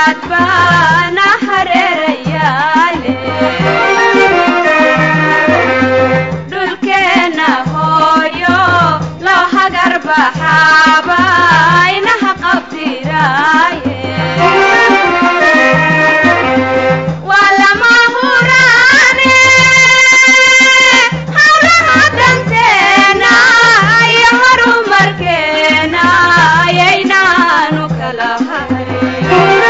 colaad baana hareerayaale dhulkeenna hooyo loo hagar baxaaba inaha qabdiraaye waa lama huraane hawlaha danteena iyo horumarkeena ayaynaanu kala harin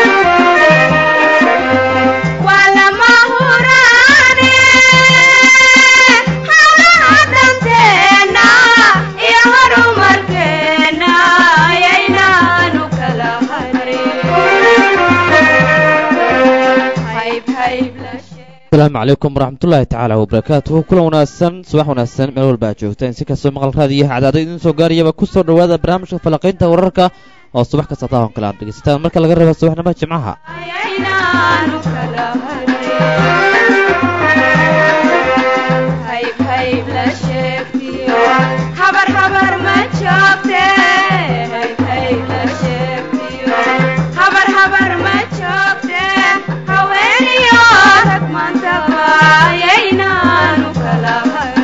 waa lama huraane hawlaha danteena iyo horumarkeena ayaynaanu kala harin hayb hayb la sheeg asalaamu calaykum waraxmatullaahi tacaala wabarakaatuhu kulan wanaagsan subax wanaagsan meel walba aad joogtaan si kastoo maqal raadiyaha cadaada idiin soo gaarayaba ku soo dhowaada barnaamijka falanqaynta wararka oo subax kasta taahon kale aad dhegeysataan marka laga reebo subaxnimada jimcaha ayaynaanu kala harin hayb hayb la sheegtiyo habar habar ma joogte hayb hayb la sheegtiyo habar habar ma joogte haweeniyo rag maantaba ayaynaanu kala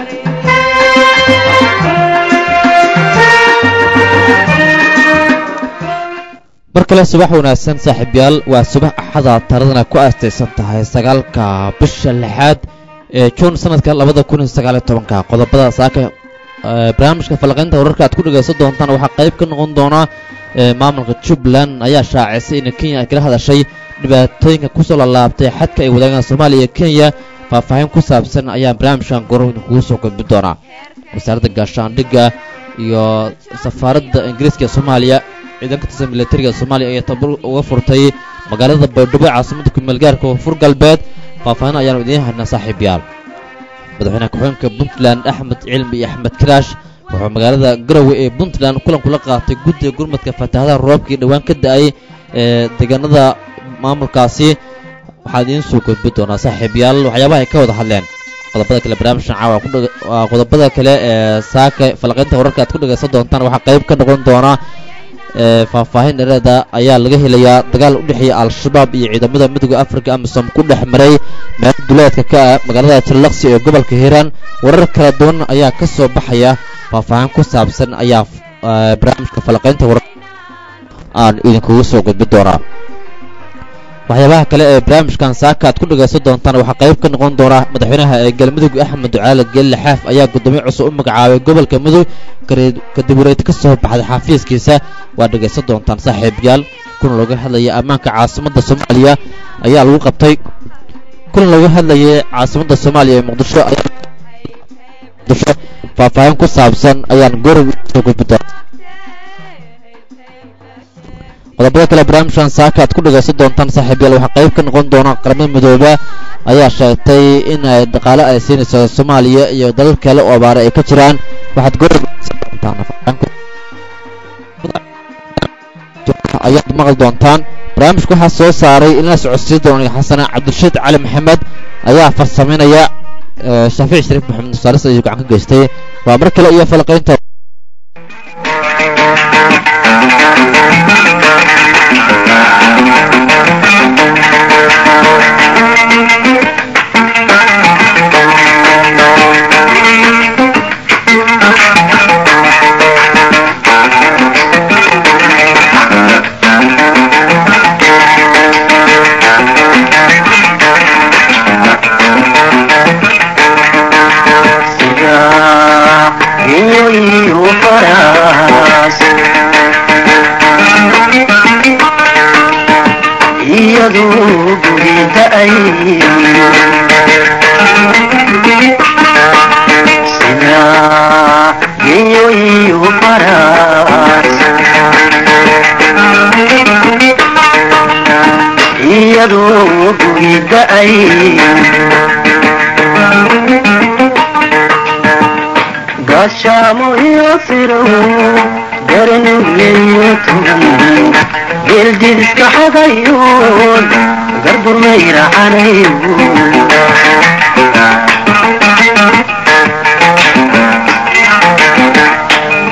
harin mar kale subax wanaagsan saaxiibyaal waa subax axada taradana ku aastaysan tahay sagaalka bisha lixaad ee juun sanadka labada kun iyo sagaaliyo tobanka qodobada saaka ee barnaamijka falanqaynta wararka aad ku dhegaysan doontaan waxaa qayb ka noqon doona ee maamulka jubbaland ayaa shaacisay in kenya ay kala hadashay dhibaatooyinka kusoo lalaabtay xadka ay wadaagaan soomaaliya iyo kenya faahfaahin ku saabsan ayaa barnaamijkan gorowna kugu soo gudbin doonaa wasaaradda gaashaandhigga iyo safaaradda ingiriiska ee soomaaliya ciidanka tirsan militariga soomaaliya ayaa tabar uga furtay magaalada baydhabo ee caasimada kumeelgaarka koonfur galbeed faahfaahin ayaanu idiin haynaa saaxiibayaal madaxweynaha ku-xigeenka puntland axmed cilmi iyo axmed karaash wuxuu magaalada garowe ee puntland kulan kula qaatay guddiga gurmadka fataahadaha roobkii dhowaan ka da-ay ee deegaanada maamulkaasi waxaa idiin soo gudbin doonaa saaxiibayaal waxyaabaha ay ka wada hadleen qodobada kale barnaamijkan caawa ku dheg- waa qodobada kale ee saaka falaqaynta wararka aad ku dhegaysan doontaan waxaa qayb ka noqon doona ee faahfaahin dhereeda ayaa laga helayaa dagaal u dhexeeya al-shabaab iyo ciidamada midooda afrika amisom ku dhex maray meel duleedka ka ah magaalada jallaqsi ee gobolka hiiraan warar kala duwan ayaa ka soo baxaya faahfaahin ku saabsan ayaa eh, barnaamijka falaqaynta warar aan idinkugu soo gudbin doonaa waxyaabaha kale ee barnaamijkan saaka aad ku dhagaysan doontaan waxaa qayb ka noqon doona madaxweynaha ee galmudug axmed ducaale geelle xaaf ayaa gudoomiye cusub u magacaabay gobolka mudug kare- kadib wareed ka soo baxday xafiiskiisa waa dhagaysan doontaan saaxiibayaal kulan looga hadlaya ammaanka caasimadda soomaaliya ayaa lagu qabtay kulan looga hadlayay caasimadda soomaaliya ee muqdisho ayaa muqdisho faahfaahin ku saabsan ayaan gorow soo gudbi doona qodobada kale barnaamijkan saaka aad ku dhagaysan doontaan saaxiibayaal waxaa qayb ka noqon doona qaramada midooba ayaa sheegtay in ay dhaqaale ay siinayso soomaaliya iyo dalal kale oo abaare ay ka jiraan waxaad goor doontaan ayaad maqli doontaan barnaamijka waxaa soo saaray in la socodsiin doona xasana cabdirashiid cali maxamed ayaa farsamaynaya ee, shaafici shariif maxamed saaris ayuu gacan ka geystay waa mar kale iyo falaqaynta iyo iyo faraas iyadoo gurida ay sida iyo iyo faraas iyadoo gurida ay gaashaamo iyo firow garanuleyo tugan geeldidiska xadayoon garburmayracanayo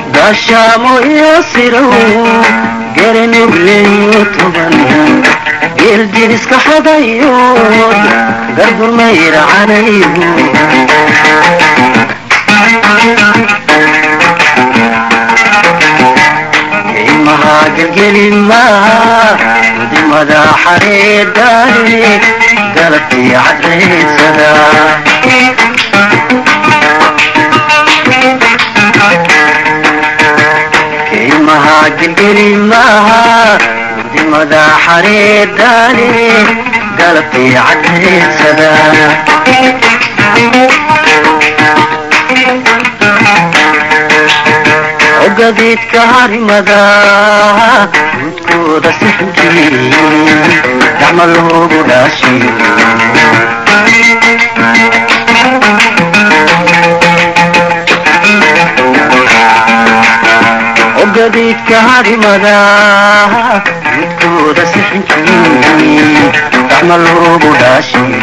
gaashaamo iyo firow garanuleyo tugan geeljiriska xadayo gardurmayracanayo imaha gelgelima gudimada xareedani galabtii cadreysada imaha gelgelimaha gudimada xareedani galabtii cadreysada ogadiidka harimada gudkooda sixnkii gacma loogu dhaashiyo ogadiidka harimada gudkooda sixnkii gacma loogu dhaashiyo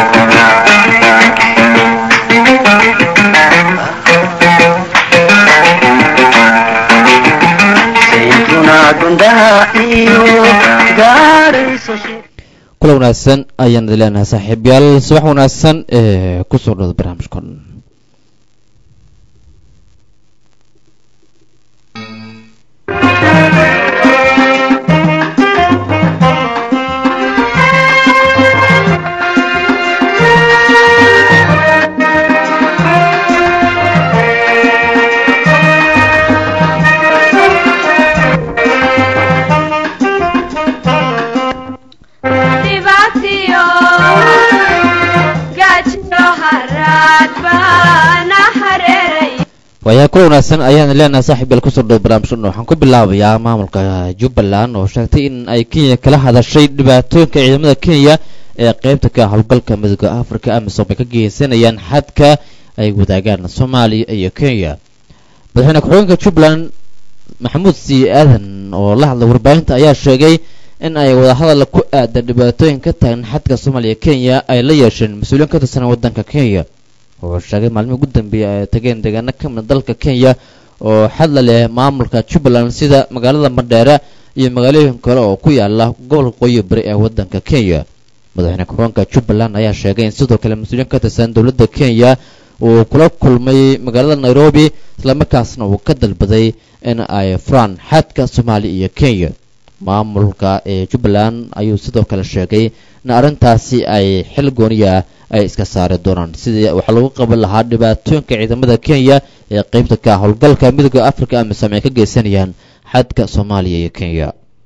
sayntuna gundaha iyo gaarayso shir kula wanaagsan ayaan idin leenahay saaxiibyaal subax wanaagsan ee kusoo dhawda barnaamijkan dhibaatiyo gaajiyo haraad baana hareeray waayaha kula wanaagsan ayaan idin leenahay saaxiibyaal kusoo dhawda barnaamijkan waxaan ku bilaabayaa maamulka jubbaland oo sheegtay in ay kenya kala hadashay dhibaatooyinka ciidamada kenya ee qeybta ka howlgalka midooda africa amisom ay ka geysanayaan xadka ay wadaagaan soomaaliya iyo kenya madaxweyne ku-xigeenka jubbaland maxamuud sii aadan oo la hadlay warbaahinta ayaa sheegay in ay wadahadal ku aadan dhibaatooyin ka taagan xadka soomaaliya kenya ay la yeesheen mas-uuliyiin ka tirsan waddanka kenya oo sheegay maalmihii ugu dambeeyay ay tageen deegaano ka mid dalka kenya oo xadla leh maamulka jubbaland sida magaalada mandheere iyo magaalooyin kale oo ku yaala gobolka qoyi bari ee waddanka kenya madaxweyne ku-xigeenka jubbaland ayaa sheegay in sidoo kale mas-uuliyiin ka tirsan dowladda kenya uu kula kulmay magaalada nairobi islamarkaasna uu ka dalbaday in ay furaan xadka soomaaliya iyo kenya maamulka ee jubbaland ayuu sidoo kale sheegay in arrintaasi ay xil gooniya ay iska saari doonaan sidii waxaa lagu qaban lahaa dhibaatooyinka ciidamada kenya ee qeybta ka howlgalka midooda africa amisom ay ka geysanayaan xadka soomaaliya iyo kenya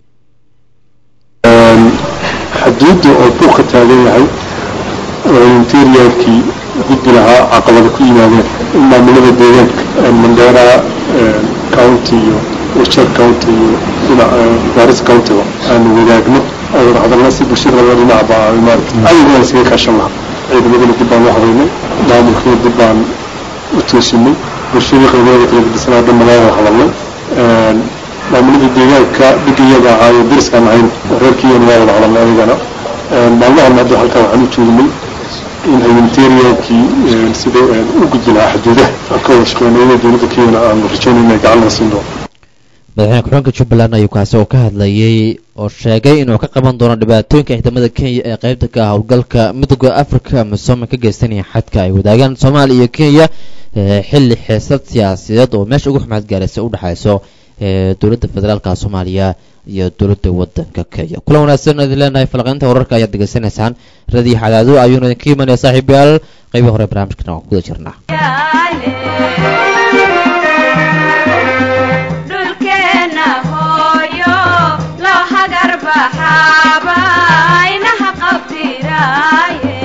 xaduudda oo buuq ka taagan yahay oo interiorkii gudbi lahaa caqabada ku yimaadeen in maamulada deegaanka mandheera county iyo wajir county iyo dhinaca garis countyba aanu wadaagno oo hadalna si bulshada laba dhinacba maarata ayaguna isaga kaashan lahaa ciidamadana dib baan u habaynay maamulkina dib baan u toosinay bulshadii qaybadeeda kala gedisanaa dhan magaalada hadalnay maamulada deegaanka dhigayaga ahaayo deriskaan ahayn oo reerkiiyana waa wada hadalnay ayagana maalmahan hadda halkan waxaan u joognay in humanitariankii sida u gudbi lahaa xuduudaha aan ka wada shaqeynay dowladda kenyana aanu rajaynay inay gacan laga siin doono madaxweyne ku-xigeenka jubbaland ayuu kaasi oo ka hadlayay oo sheegay inuu ka qaban doono dhibaatooyinka ciidamada kenya ee qeybta ka howlgalka midooda africa amisom ka geysanaya xadka ay wadaagaan soomaaliya iyo kenya xilli xiisad siyaasadeed oo meesha ugu xumaad gaaraysa u dhexayso ee dowladda federaalka soomaaliya iyo dowladda waddanka kenya kulan wanaagsan idin leenahay falaqaynta wararka ayaad degeysanaysaan radii xadaado ayuuna idinka imanaya saaxiibayaal qeybii hore barnaamijkana waan kuguda jirnaa dhulkeena hooyo loo hagar baxaaba inaha qabdiraaye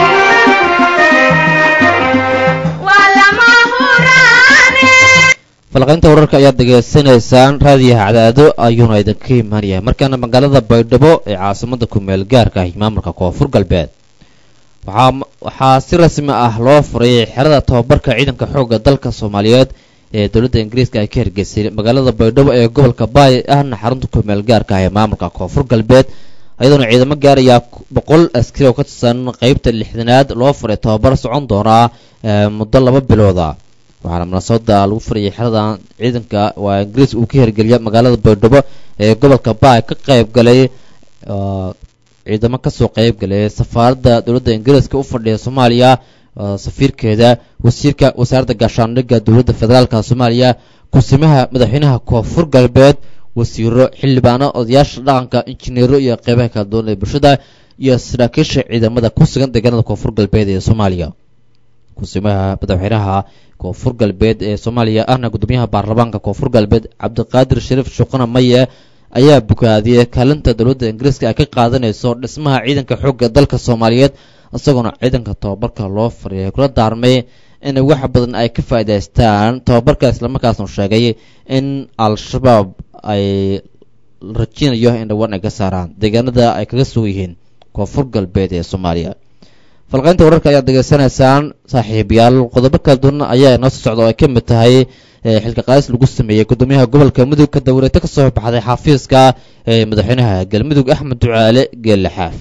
waa lama huraane falaqaynta wararka ayaad degeysanaysaan raadiyaha cadaado ayuuna idinka imaanaya markaana magaalada baydhabo ee caasimada kumeel gaarka ah maamulka koonfur galbeed waxaa waxaa si rasmi ah loo furay xerada tababarka ciidanka xoogga dalka soomaaliyeed ee dowladda ingiriiska ay ka hirgeysay magaalada baydhabo ee gobolka baay ahna xarunta kumeel gaarka ah ee maamulka koonfur galbeed ayadoona ciidamo gaarayaa boqol askari oo ka tirsan qeybta lixdanaad loo furay tababar socon doonaa muddo laba bilooda waxaana munaasabada lagu furayay xeradan ciidanka waa ingiriis uu ka hirgeliya magaalada baydhabo ee gobolka baay ka qayb galay ciidamo kasoo qeyb galay safaaradda dowladda ingiriiska u fadhiya soomaaliya safiirkeeda wasiirka wasaaradda gaashaandhigga dowladda federaalka soomaaliya kusimaha madaxweynaha koonfur galbeed wasiiro xildhibaano odayaasha dhaqanka injineero iyo qeybaha kala duwan ee bulshada iyo saraakiisha ciidamada ku sugan deegaanada koonfur galbeed ee soomaaliya kusimaha madaxweynaha koonfur galbeed ee soomaaliya ahna gudoomiyaha baarlamaanka koonfur galbeed cabdiqaadir shariif shuqana maye ayaa bogaadiyey kaalinta dowladda ingiriiska ay ka qaadanayso dhismaha ciidanka xoogga dalka soomaaliyeed isagoona ciidanka tababarka loo fariyay kula daarmay in wax badan ay ka faa'idaystaan tababarka islamarkaasnu sheegay in al-shabaab ay rajinayo in dhawaan ay ka saaraan deegaanada ay kaga sugan yihiin koonfur galbeed ee soomaaliya falqaynta wararka ayaad degeysanaysaan saaxiibayaal qodobo kala duwan ayaa inoo soo socda oo ay ka mid tahay xilka qaadis lagu sameeyey gudoomiyaha gobolka mudug ka dawreeto ka soo baxday xafiiska ee madaxweynaha galmudug axmed ducaale geelle xaaf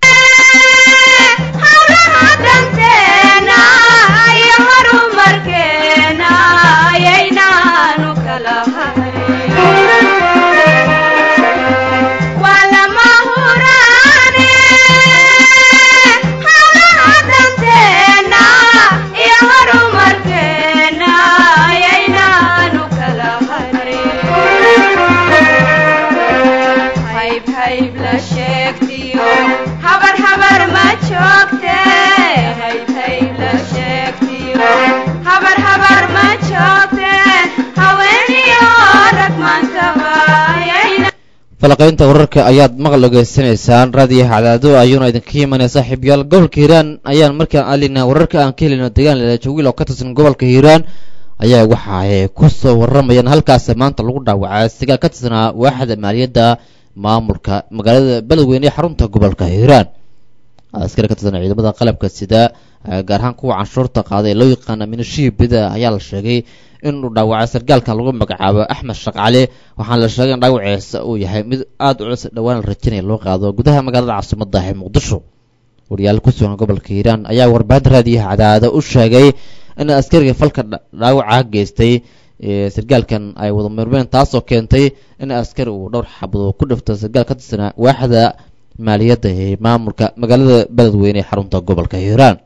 falaqaynta wararka ayaad maqal ogeysanaysaan raadiyaha cadaado ayuuna idinka imanaya saaxiibyaal gobolka hiiraan ayaan markaan alina wararka aan ka helino deegaan lelajawiil oo ka tirsan gobolka hiiraan ayaa waxa ay ku soo waramayaan halkaas maanta lagu dhaawacay sagaal ka tirsanaa waaxda maaliyadda maamulka magaalada beledweyne ee xarunta gobolka hiiraan askari ka tirsan ciidamada qalabka sida gaar ahaan kuwa canshuurta qaaday ee loo yaqaana minashiibida ayaa la sheegay inuu dhaawacay sargaalka lagu magacaabo axmed shaqcali waxaana la sheegay in dhaawaciisa uu yahay mid aada u culus dhowaan la rajanaya loo qaado gudaha magaalada caasimadda ee muqdisho wariyaal ku sugan gobolka hiiraan ayaa warbaahinta raadiyaha cadaada u sheegay in askariga falka dhaawaca geystay sargaalkan ay wada murmeen taasoo keentay in askari uu dhowr xabadood ku dhifto sargaal ka tirsanaa waaxda maaliyadda ee maamulka magaalada beledweyne ee xarunta gobolka hiiraan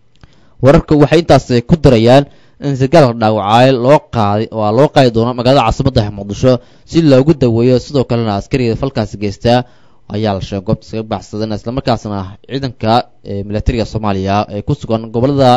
wararka waxay intaas ku darayaan in sargaalka dhaawacay loo qaaday oo loo qaadi doono magaalada caasimadda muqdisho si loogu daweeyo sidoo kalena askariga falkaasi geystaa ayaa la sheegay goobta iskaga baxsadan islamarkaasna ciidanka militariga soomaaliya ee ku sugan gobolada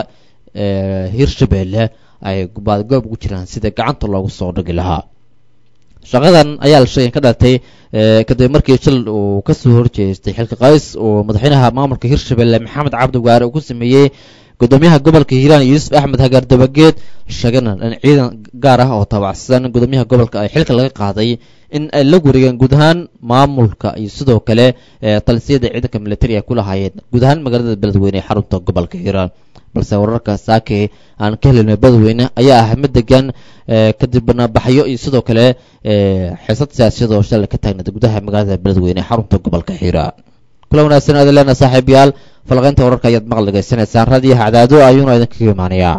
hiirshabeelle ay baadgoob ugu jiraan sida gacanta loogu soo dhigi lahaa shaqadan ayaa la sheegay ka dhalatay kadib markii shil uu kasoo horjeestay xilka qays oo madaxweynaha maamulka hiirshabeelle maxamed cabdi waare uu ku sameeyey gudoomiyaha gobolka hiiraan yuusuf axmed hagaar dabageed sheegana in ciidan gaar ah oo taabacsan gudoomiyaha gobolka ay xilka laga qaaday in ay la wareegeen guud ahaan maamulka iyo sidoo kale talisiyada ciidanka militari ay ku lahaayeen guud ahaan magaalada beledweyne ee xarunta gobolka hiiraan balse wararka saake aan ka helino beledweyne ayaa ah mid degan kadib banaanbaxyo iyo sidoo kale xiisad siyaasiyad oo shalay ka taagnayd gudaha magaalada beledweyne ee xarunta gobolka hiiraan kula wanaagsan aad leena saaxiibayaal falaqaynta wararka ayaad maqal degeysanaysaan raadiyaha cadaado ayuuna idinkaga imaanayaa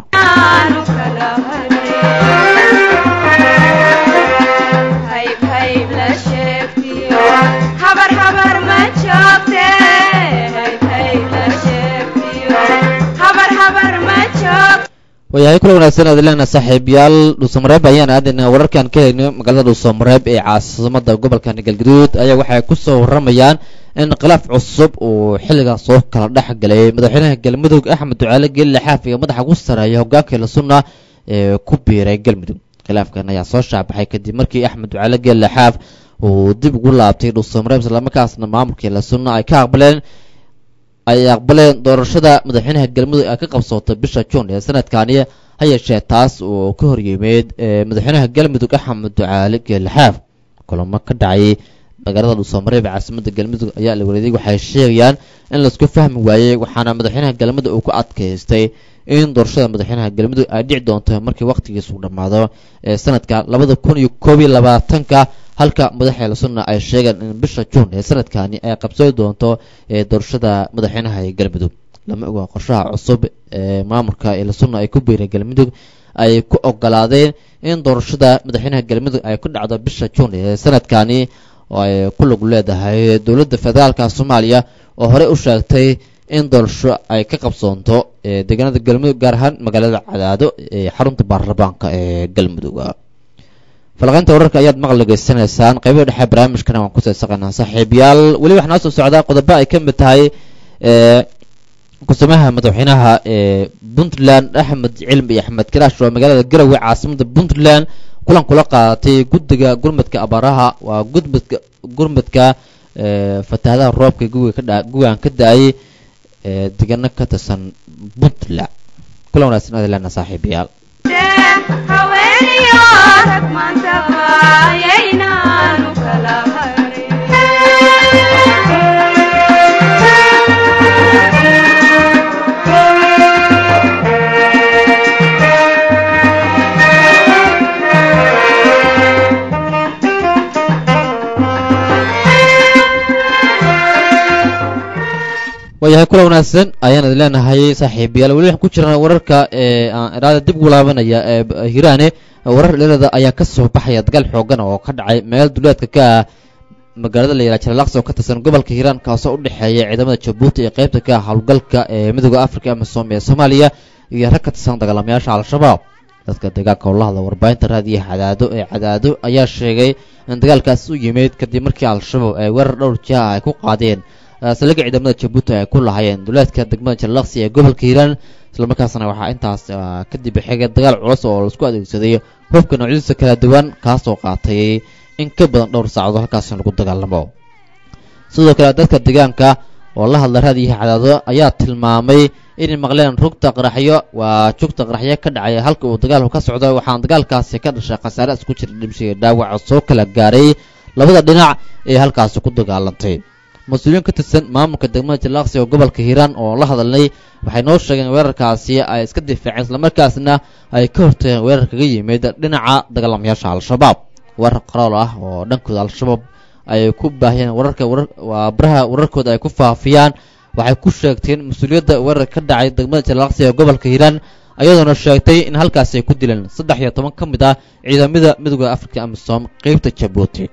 waayahay kula wanaagsan aad leena saaxiibayaal dhuusamareeb ayaan aadaynaa wararkaan ka helino magaalada dhuusamareeb ee caasimada gobolka galgaduud ayaa waxay ku soo waramayaan in khilaaf cusub uu xilligan soo kala dhex galay madaxweynaha galmudug axmed ducaale geelle xaaf iyo madaxa ugu sareeya hogaanka lasuna ee ku biiray galmudug khilaafkan ayaa soo shaabaxay kadib markii axmed ducaale geelle xaaf uu dib ugu laabtay dhuusamareeb islamarkaasna maamulkii lasuna ay ka aqbaleen ay aqbaleen doorashada madaxweynaha galmudug ay ka qabsootay bisha juun ee sanadkani ha yeeshee taas uu ka horyimeed madaxweynaha galmudug axmed ducaale geelle xaaf kulamo ka dhacay magaalada dhuusamareeb ee caasimada galmudug ayaa la wareeday waxay sheegayaan in laisku fahmi waayey waxaana madaxweynaha galmudug uu ku adkaystay in doorashada madaxweynaha galmudug ay dhici doonto markii waqtigiisu dhammaado ee sanadka labada kun iyo koob iyo labaatanka halka madaxa lasuna ay sheegeen in bisha juun ee sanadkani ay qabsooyi doonto ee doorashada madaxweynaha ee galmudug lama oga qorshaha cusub ee maamulka ee lasuna ay ku biireen galmudug ay ku ogolaadeen in doorashada madaxweynaha galmudug ay ku dhacdo bisha juun ee sanadkani oo ay ku lug leedahay dowladda federaalka soomaaliya oo horey u sheegtay in doorasho ay ka qabsoonto deegaanada galmudug gaar ahaan magaalada cadaado ee xarunta baarlamaanka ee galmudug falaqaynta wararka ayaad maqal dhegeysanaysaan qaybaha dhexe barnaamijkana waan kusii saqaynaa saaxiibayaal weli waxaa noo soo socdaa qodobo ay ka mid tahay kusumaha madaxweynaha ee puntland axmed cilmi iyo axmed karaash oo magaalada garowe caasimada puntland kulan kula qaadatay guddiga gurmadka abaaraha waa gudmadka gurmadka fatahadaha roobka gugaan ka da-ay deegaano ka tirsan puntland kulan wanaagsan aad leena saaxiibayaal haweeniyo rag maantaba yaynaanu kala waayahay kula wanaagsan ayaan idin leenahay saaxiibayaal weli waxaan ku jirnaa wararka ee aan iraada dib ugu laabanaya ee hiraane warar dheerada ayaa ka soo baxaya dagaal xoogan oo ka dhacay meel duleedka ka ah magaalada la yidhaha jalalaqsi oo ka tirsan gobolka hiiraan kaasoo u dhexeeya ciidamada jabuuti ee qaybta ka ah howlgalka ee midooda africa amisom ee soomaaliya iyo rag ka tirsan dagaalamayaasha al-shabaab dadka deegaanka oo la hadla warbaahinta raadiyaha cadaado ee cadaado ayaa sheegay in dagaalkaas u yimid kadib markii al-shabaab ay weerar dhowr jiha ay ku qaadeen saldhigga ciidamada jabuuti ay ku lahaayeen duleedka degmada jalalaqsi ee gobolka hiiraan islamarkaasna waxaa intaas kadib xigay dagaal culus oo laisku adeegsaday hubka noocyadiisa kala duwan kaasoo qaatay in ka badan dhowr saacadood halkaasi lagu dagaalamo sidoo kale dadka deegaanka oo la hadla raadiyaha cadaado ayaa tilmaamay inay maqleen rugta qaraxyo waa jugta qaraxyo ka dhacay halka uu dagaalku ka socdo waxaana dagaalkaasi ka dhashay khasaare isku jira dhimshiga dhaawaca soo kala gaaray labada dhinac ee halkaasi ku dagaalantay mas-uuliyiin ka tirsan maamulka degmada jalaaqsi oo gobolka hiiraan oo la hadalnay waxay noo sheegeen weerarkaasi ay iska difaaceen islamarkaasna ay ka hortageen weerar kaga yimid dhinaca dagaalamayaasha al-shabaab weerar qarool ah oo dhankooda al-shabaab ay ku baahiyeen wararka waa baraha wararkooda ay ku faafiyaan waxay ku sheegteen mas-uuliyadda weerar ka dhacay degmada jalaaqsi ee gobolka hiiraan ayadoona sheegtay in halkaasi ay ku dileen saddex iyo toban ka mid ah ciidamada midooda africa amisom qeybta jabuuti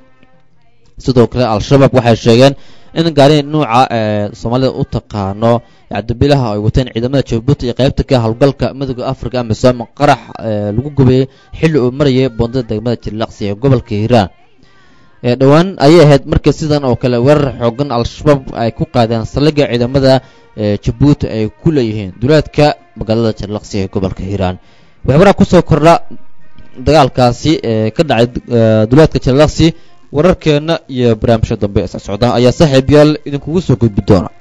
sidoo kale al-shabaab waxay sheegeen in gaari nuuca ee soomaalida u taqaano cabdibilaha ay wateen ciidamada jabuuti iyo qaybta ka howlgalka midooda africa amisom qarax lagu gubayay xilli uu marayay boondada degmada jilaqsi ee gobolka hiiraan dhowaan ayay ahayd markii sidan oo kale weerar xoogan al-shabaab ay ku qaadeen saldhigga ciidamada jabuuti ay ku leeyihiin duleedka magaalada jilaqsi ee gobolka hiiraan waxay waraa kusoo kordha dagaalkaasi ee ka dhacay duleedka jilaqsi wararkeenna iyo barnaamijka dambe isa socda ayaa saaxiib yaal idinkugu soo gudbi doona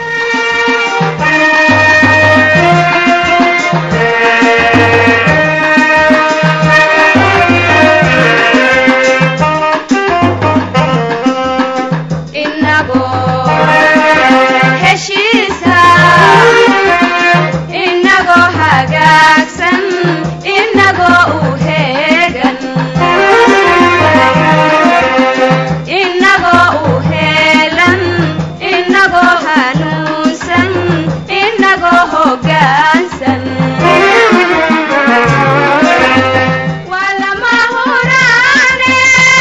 inagoo heshiisa inagoo hagaagsan inagoo u heegan inagoo u heelan inagoo hanuunsan inagoo hoggaansan waa lama huraane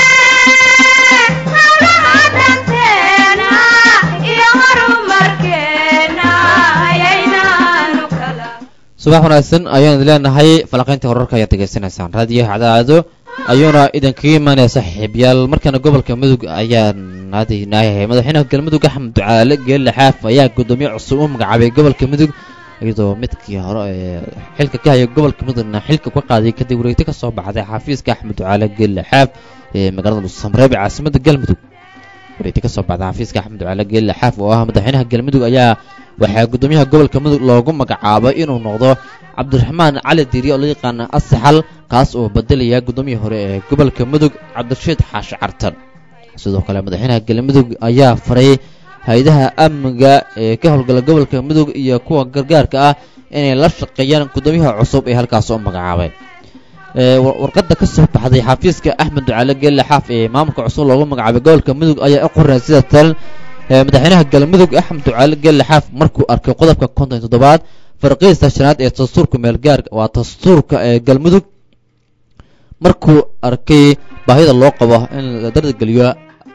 hawlaha danteena iyo horumarkeena ayaynaanu kala subax wanaagsan ayaan idin leenahay falaqaynta wararka ayaad degeysanaysaan raadiyaha cadaado ayuuna idinkaga imaanaya saaxiibyaal markaana gobolka mudug ayaan aadaynayahay madaxweynaha galmudug axmed ducaale geelle xaaf ayaa guddoomiye cusub u magacaabay gobolka mudug iyadoo midkii hore ee xilka ka haya gobolka mudugna xilka ka qaaday kadib wareegto ka soo baxday xafiiska axmed ducaale geelle xaaf ee magaalada dhuusamreeb ee caasimada galmudug wareegto ka soo baxday xafiiska axmed ducaale geelle xaaf oo ah madaxweynaha galmudug ayaa waxaa guddoomiyaha gobolka mudug loogu magacaabay inuu noqdo cabdiraxmaan cali diiri oo loo yaqaana asaxal kaas oo bedelaya guddoomiyii hore ee gobolka mudug cabdirashiid xaashi cartan sidoo kale madaxweynaha galmudug ayaa faray hay-adaha amniga ee ka howlgala gobolka mudug iyo kuwa gargaarka ah inay la shaqeeyaan guddoomiyaha cusub ee halkaas u magacaabay warqadda ka soo baxday xafiiska axmed ducaale geelle xaaf ee maamulka cusub loogu magacaabay gobolka mudug ayaa u qoray sida tal madaxweynaha galmudug axmed ducaale geelle xaaf markuu arkay qodobka konton iyo toddobaad farqiista shanaad ee dastuurka meelgaarka waa dastuurka ee galmudug markuu arkay baahida loo qabo in la dardargeliyo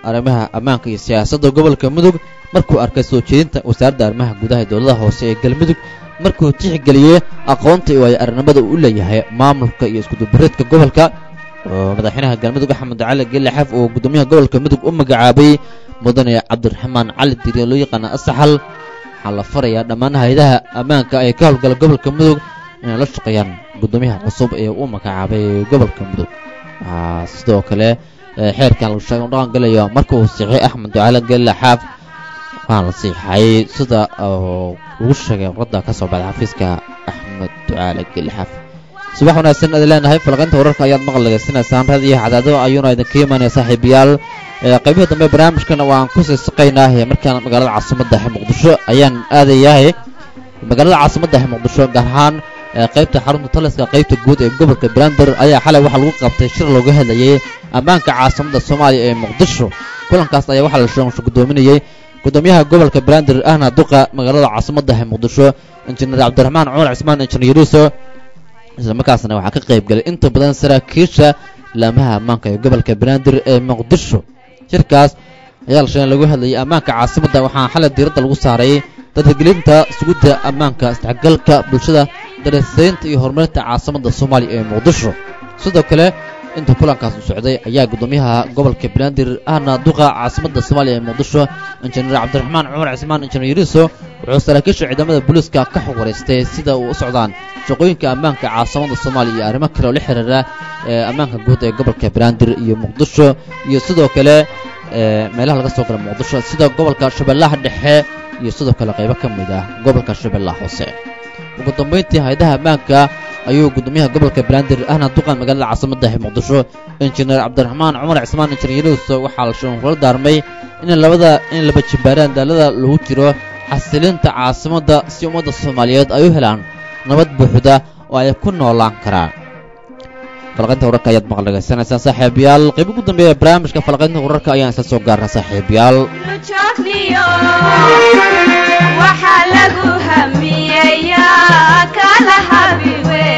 arrimaha ammaanka iyo siyaasadda gobolka mudug markuu arkay soo jeedinta wasaaradda arrimaha gudaha ee dowladaha hoose ee galmudug markuu tixgeliyey aqoonta iyo waayo arnimada uu u leeyahay maamulka iyo iskudubareedka gobolka oo madaxweynaha galmudug axmed cali gelle xaf oo guddoomiyaha gobolka mudug u magacaabay mudane cabdiraxmaan cali diiri oo loo yaqaana asaxal waxaa la farayaa dhammaan hay-adaha ammaanka ay ka howlgala gobolka mudug inay la shaqeeyaan guddoomiyaha cusub ee uu magacaabay gobolka mudug waxaa sidoo kale xeerkan lagu sheegay u dhaqan galayo marka uu siixay axmed ducaale gelle xaaf waxaa la siixay sida lagu sheegay warqadda ka soo baxday xafiiska axmed ducaale gelle xaaf subax wanaagsan aad leenahay falaqaynta wararka ayaad maqal dhegaysanaysaan raad iyo cadaado ayuuna idinka imaanaya saaxiibayaal qaybihii dambe barnaamijkana waan ku sii saqaynaa markaan magaalada caasimadda muqdisho ayaan aadayahay magaalada caasimadda muqdisho gaar ahaan qaybta xarunta taliska qaybta guud ee gobolka brander ayaa xalay waxaa lagu qabtay shir looga hadlayay ammaanka caasimadda soomaaliya ee muqdisho kulankaas ayaa waxaa la sheegsho guddoominayey guddoomiyaha gobolka brander ahna duqa magaalada caasimadda muqdisho injineer cabdiraxmaan cumar cismaan injineer yuruso islamarkaasna waxaa ka qayb galay inta badan saraakiisha laamaha ammaanka ee gobolka banaadir ee muqdisho shirkaas ayaa la sheegay lagu hadlayay ammaanka caasimadda waxaa xalay diiradda lagu saaray dadkagelinta sugidda ammaanka isdhexgalka bulshada darasaynta iyo horumarinta caasimadda soomaaliya ee muqdisho sidoo kale inta kulankaas u socday ayaa guddoomiyaha gobolka banaadir ahna duqa caasimadda soomaaliya ee muqdisho injineer cabdiraxmaan cumar cismaan injineer yuriso wuxuu saraakiisha ciidamada booliiska ka xog wareystay sida uu u socdaan shaqooyinka ammaanka caasimadda soomaaliya iyo arrimo kale oo la xiriira ee ammaanka guud ee gobolka banaadir iyo muqdisho iyo sidoo kale meelaha laga soo gala muqdisho sida gobolka shabeellaha dhexe iyo sidoo kale qaybo ka mid ah gobolka shabeellaha hoose ugu dambayntii hay-adaha ammaanka ayuu guddoomiyaha gobolka banaadir ahna duqan magaalada caasimadda muqdisho injineer cabdiraxmaan cumar cismaan injineer yunuus waxaa la sheegay kula daarmay in labada in laba jimbaaraan daalada lagu jiro xasilinta caasimadda si ummadda soomaaliyeed ay u helaan nabad buuxda oo ay ku noolaan karaan falaqaynta wararka ayaad maqal dhegaysanaysaan saaxiibayaal qayb ugu dambeeya barnaamijka falaqaynta wararka ayaan isla soo gaarnaa saaxiibayaal waxaa lagu hamiyeyaa kala habi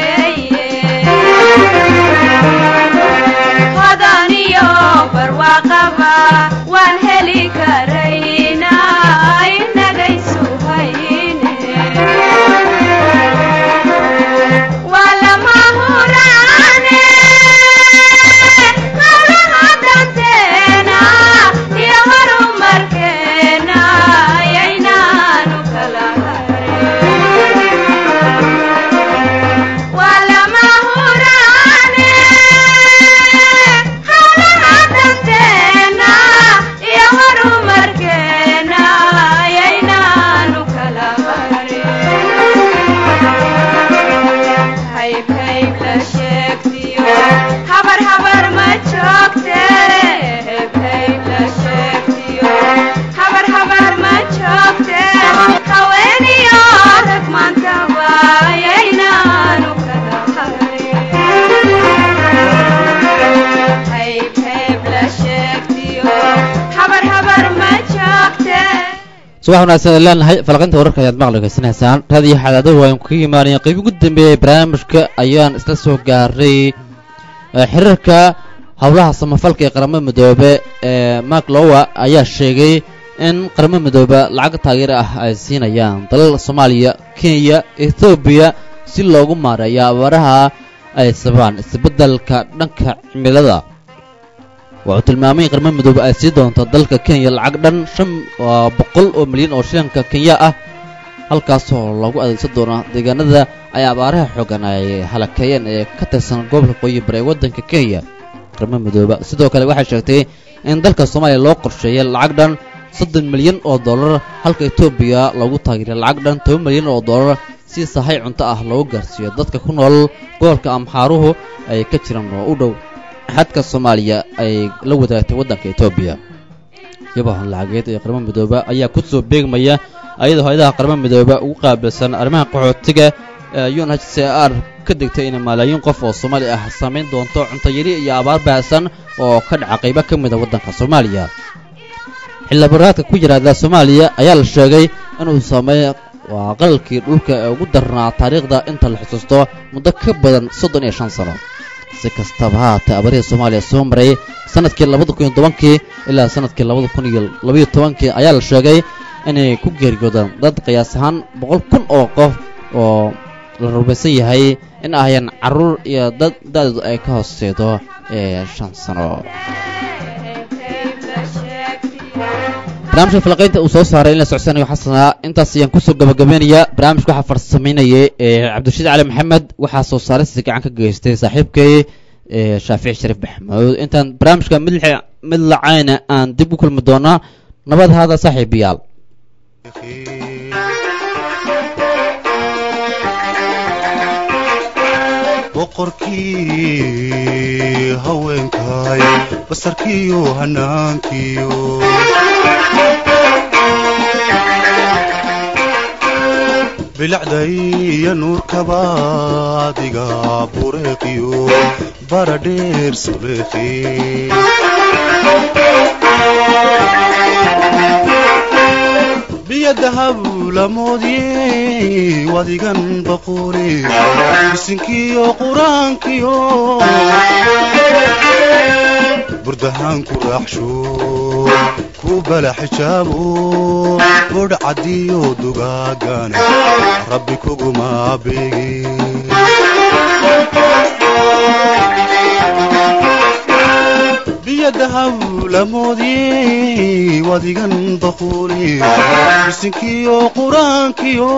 weeye hodaniyo barwaaqaba waan heli karaynaa inagaysu hayne waa lama huraane hawlaha danteena iyo horumarkeena yaynaanu kala harin waa lama huraane hawlaha danteena iyo horumarkeena yaynaanu kala harin hayb hayb la sheegtiyo habar habar ma joogte hayb hayb la sheegtiyo habar habar ma joogte haweeniyo rag maantaba yaynaanu kala harin hayb hayb la sheegtiyo habar habar ma joogte subax wanaagsan aan leenahay falaqaynta wararka ayaad maqal dhegaysanaysaan raadiyo xadaado waan ku imaanaya qayb ugu dambeeyay barnaamijka ayaan isla soo gaaray xiriirka howlaha samafalka ee qaramada midoobe ee mark lowa ayaa sheegay in qaramada midoobe lacag taageero ah ay siinayaan dalal soomaaliya kenya ethoobiya si loogu maareeyo abaaraha ay sababaan isbeddelka dhanka cimilada wuxuu tilmaamay in qaramada midoobe ay sii doonto dalka kenya lacag dhan shan boqol oo milyan oo shilinka kenya ah halkaasoo lagu adeegsan doono deegaanada ay abaaraha xoogan ay halakeeyeen ee ka tirsan gobolka qoyi bare ee waddanka kenya qaramada midoobe sidoo kale waxay sheegtay in dalka soomaaliya loo qorsheeyay lacag dhan soddon milyan oo dollar halka etoobiya loogu taageeray lacag dhan toban milyan oo dollar si sahay cunto ah loogu gaarsiiyo dadka ku nool gobolka amxaaruhu ay ka jiraan oo u dhow xadka soomaaliya ay la wadaagtay waddanka etoobiya yabahan lacageed ee qaramada midoobe ayaa ku soo beegmaya ayadoo hay-adaha qaramada midoobe ugu qaabilsan arrimaha qaxootiga ee un h c r ka degtay in malaayiin qof oo soomaali ah samayn doonto cuntayari iyo abaar baahsan oo ka dhaca qaybo ka mid a waddanka soomaaliya xildhibaraadka ku yiraahda soomaaliya ayaa la sheegay inuu sameey waa qalalkii dhulka ee ugu darnaa taariikhda inta la xusuusto muddo ka badan soddon iyo shan sano si kastaba ha haatee abarihii soomaaliya soo maray sanadkii labada kun iyo tobankii ilaa sanadkii labada kun iyo labaiyo tobankii ayaa la sheegay inay ku geeriyoodaan dad qiyaas ahaan boqol kun oo qof oo la rumaysan yahay in ahayeen carruur iyo dad da-doodu ay ka hooseedo ee shan sano barnaamijka falaqaynta uu soo saaray in la socsanayo xasanaa intaas ayaan kusoo gabagabeynayaa barnaamijka waxaa farsamaynayay cabdirashiid cali maxamed waxaa soo saaraysi gacan ka geystay saaxiibkay shaafici shariif maxamuud intaan barnaamijka mid mid lacayna aan dib u kulmi doonaa nabad haada saaxiibayaal boqorkii haweenkay basarkiiyo hanaankiyo bilacdaiyo nuurkaba adiga bureeqiyo baradheer suleekhi biyo dahab lamoodye wadigan baqoole bisinkiyo qur-aankiyo burdahaan ku raaxsho ku bala xijaabo bodh caddiyo dugaagana rabbi kuguma beegin biyo dahab lamoodye wadigan baqoole bisinkiyo qur-aankiyo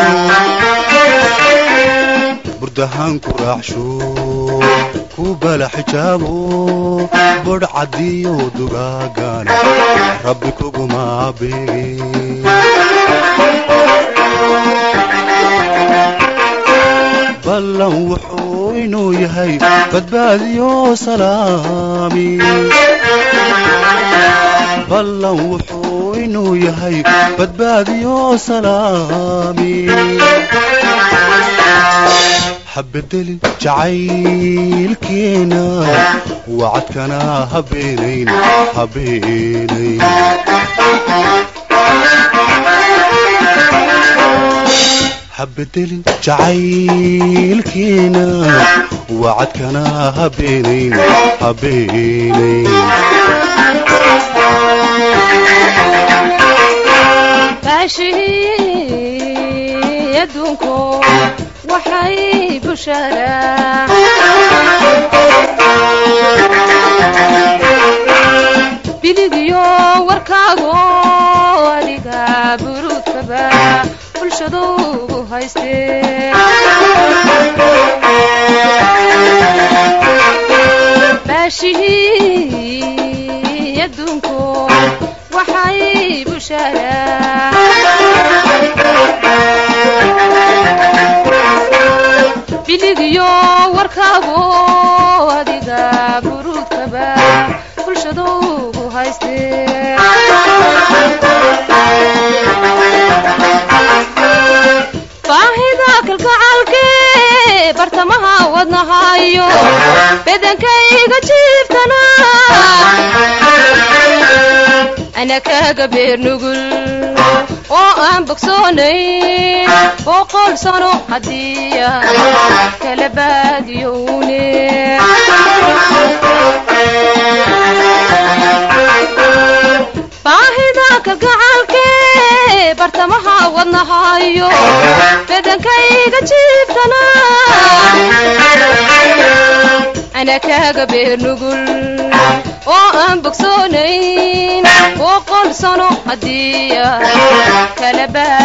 burdahaan ku raaxsho ku bala xijaabo bodh caddiyo dugaagana rabbi kuguma beegin ballan wuxuu inuu yahay badbaadiyo salaami ballan wuxuu inuu yahay badbaadiyo salaami habedelin jacaylkeena wacadkana habeenayn habeenayn habedelin jacaylkeena wacadkana habeenayn habeenayn baashihii adduunku waxay bushaaraa biligiyo warkaago adiga buruudkaba bulshadu ugu haystee baashihii adduunku waxay bushaaraa biligiyo warkaago adiga buruudkaba bulshadu ugu haystee baahida kalgacalke bartamaha wadnahayo bedankayga jiiftana ana kaga beer nugul oo aan bogsoonayn boqol sano haddiya kala baadiyowne baahida kalgacalke bartamaha wadnahayo bedankayga jiiftana ana kaga beer nugul oo aan bogsoonayn boqol sano haddiya kala baa